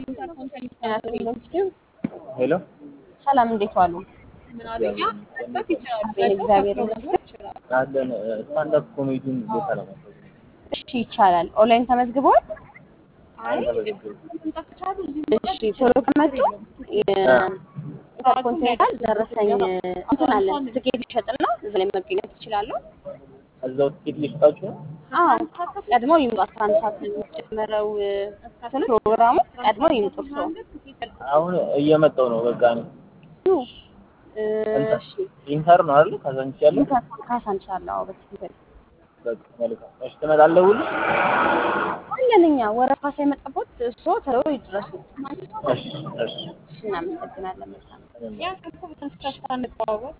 ሄሎ ሰላም እንዴት ዋሉ? እግዚአብሔር ይመስገን። አለን ስታንዳፕ ኮሜዲን ቦታ ለማድረግ እሺ ይቻላል። ኦንላይን ተመዝግበዋል? እሺ ቶሎ ከመጡ ኢንተርኮንቲኔንታል ደረሰኝ እንትን አለን ትኬት ይሸጥና እዛ ላይ መገኘት ይችላሉ። እዛው ትኬት ሊሰጣችሁ ነው። አዎ ቀድመው ይምጡ። አስራ አንድ ሰዓት ነው የሚጀመረው እንትኑ ፕሮግራሙ። ቀድመው ይምጡ እርስዎ። አሁን እየመጣው ነው። በቃ ነው እሺ ኢንተር ነው አይደል? ካዛንቺስ ያለው ካሳንቺስ አለ። አዎ በትክክል በቃ መልካም። እሺ ትመጣለህ ሁሉ? አለን እኛ ወረፋ ሳይመጣቦት እርስዎ ቶሎ ይድረሱ። እሺ እሺ እሺ እናመሰግናለን። መልካም እኔም